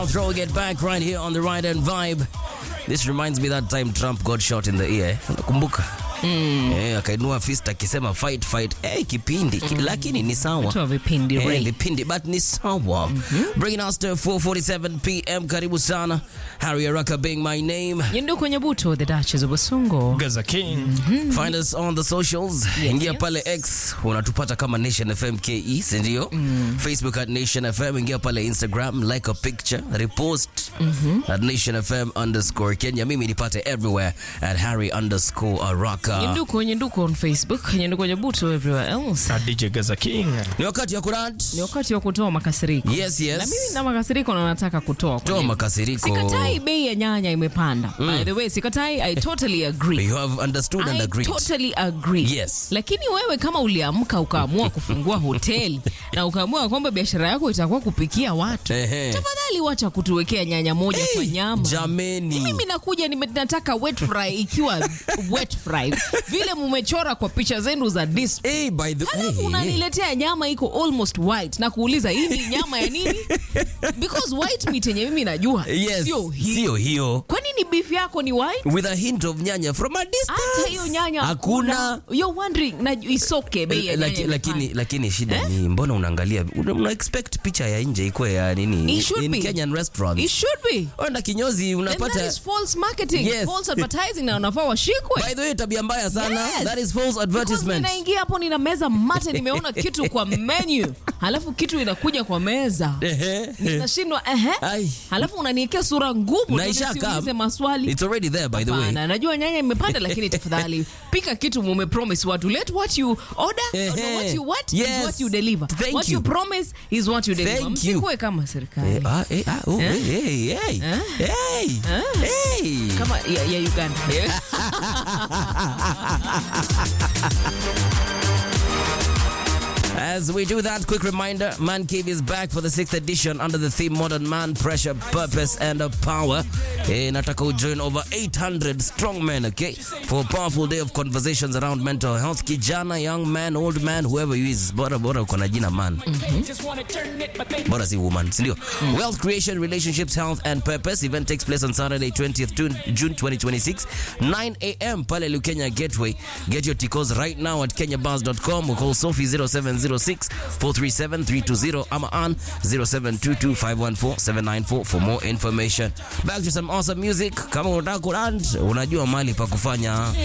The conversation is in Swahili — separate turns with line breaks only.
Throwing it back right here on the right hand vibe. This reminds me that time Trump got shot in the ear. Unakumbuka? Mm. Eh, akainua fist akisema fight fight. Eh, kipindi ki, lakini ni sawa.
Toa vipindi
Eh,
Ray.
vipindi but ni sawa. Bringing us to 4:47 p.m. Karibu sana. Harry Araka being my name.
Yendo kwenye buto the Duchess of Basungo.
Gaza King.
Find us on the socials. ingia
yes.
pale X unatupata kama Nation FM KE, si ndio? Facebook at Nation FM, ingia pale Instagram, like a picture, repost at Nation FM underscore Kenya. Mimi nipate everywhere at Harry underscore Araka.
Nyenduko nyenduko on Facebook, nyenduko kwenye buto everywhere else.
Na DJ Gaza King.
Ni wakati ya kurant.
Ni wakati wa kutoa makasiriko.
Yes, yes.
Na mimi na makasiriko na nataka kutoa. kwa
Toa
nini?
makasiriko.
Sikatai bei ya nyanya imepanda. By the way, sikatai I totally agree.
You have understood and
I
agreed.
totally agree.
Yes.
Lakini wewe kama uliamka ukaamua kufungua hoteli na ukaamua kwamba biashara yako itakuwa kupikia watu,
Ehe.
tafadhali wacha kutuwekea nyanya moja kwa
Hey,
nyama.
jameni.
Mimi nakuja nime- nataka wet fry ikiwa wet fry vile mumechora kwa picha zenu za display.
Hey, by the
Halafu
hey, hey.
unaniletea nyama iko almost white na kuuliza hii ni nyama ya nini? Because white meat yenye mimi najua
Yes,
sio hii.
sio hiyo.
Kwa nini beef yako ni white?
With a hint of nyanya from a distance.
hata hiyo nyanya
Hakuna.
You're wondering na isoke bei ya
Laki-
nyanya
lakini
imepanda.
lakini shida ni mbona unaangalia una, una expect picha ya nje ikuwe ya nini
It should
in
be.
Kenyan restaurants
It should be.
Wenda kinyozi
Then
unapata
that is false marketing,
Yes.
false advertising na unafaa washikwe.
by the way tabia mbaya sana
Yes.
that is false
Because
advertisement
ninaingia hapo nina meza mate nimeona kitu kwa menu halafu kitu inakuja kwa meza
Ehe.
nashindwa ehe
Ai.
halafu unaniekea sura ngumu
Na
ndio
isha
nisiulize
come.
maswali
it's already there by the way
Hapana, najua nyanya imepanda lakini tafadhali pika kitu mume promise watu let what you order
Ehe.
no, what you what
Yes.
is what you deliver
Thank
what
you.
you promise is what you deliver
Thank you.
msikuwe kama serikali
Eh, ah, eh, ah, oh,
Eh?
hey, hey, hey. Hey. Hey.
kama ya, ya Uganda
As we do that, quick reminder Man Cave is back for the sixth edition under the theme Modern Man, Pressure, Purpose, and Power. Eh, nataka ujoin over 800 strong men, okay? For a powerful day of conversations around mental health. Kijana, young man, old man, whoever you is. Bora bora uko na jina man. Bora si woman, sindio? Wealth creation, relationships, health, and purpose. Event takes place on Saturday, 20th June, June 2026, 9 a.m. Pale Lukenya Gateway. Get your tickets right now at kenyabars.com or call Sophie 0706 437 320 ama on 0722 514 794 for more information. Back to some awesome music. Kama unataka kurant, unajua mali pa kufanya.